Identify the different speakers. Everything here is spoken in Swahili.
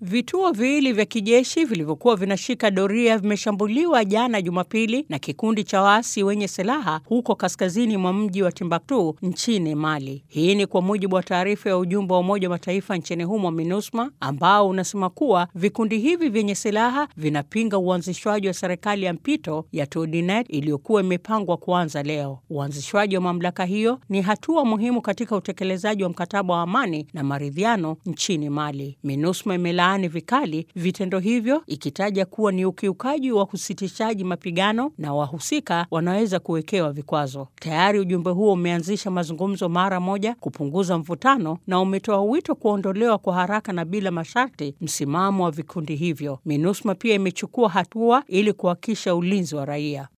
Speaker 1: Vituo viwili vya kijeshi vilivyokuwa vinashika doria vimeshambuliwa jana Jumapili na kikundi cha waasi wenye silaha huko kaskazini mwa mji wa Timbuktu nchini Mali. Hii ni kwa mujibu wa taarifa ya ujumbe wa Umoja wa Mataifa nchini humo MINUSMA, ambao unasema kuwa vikundi hivi vyenye silaha vinapinga uanzishwaji wa serikali ya mpito ya Toudinete iliyokuwa imepangwa kuanza leo. Uanzishwaji wa mamlaka hiyo ni hatua muhimu katika utekelezaji wa mkataba wa amani na maridhiano nchini Mali. MINUSMA imelaani vikali vitendo hivyo ikitaja kuwa ni ukiukaji wa usitishaji mapigano na wahusika wanaweza kuwekewa vikwazo. Tayari ujumbe huo umeanzisha mazungumzo mara moja kupunguza mvutano na umetoa wito kuondolewa kwa haraka na bila masharti msimamo wa vikundi hivyo. MINUSMA pia imechukua hatua ili kuhakikisha ulinzi wa raia.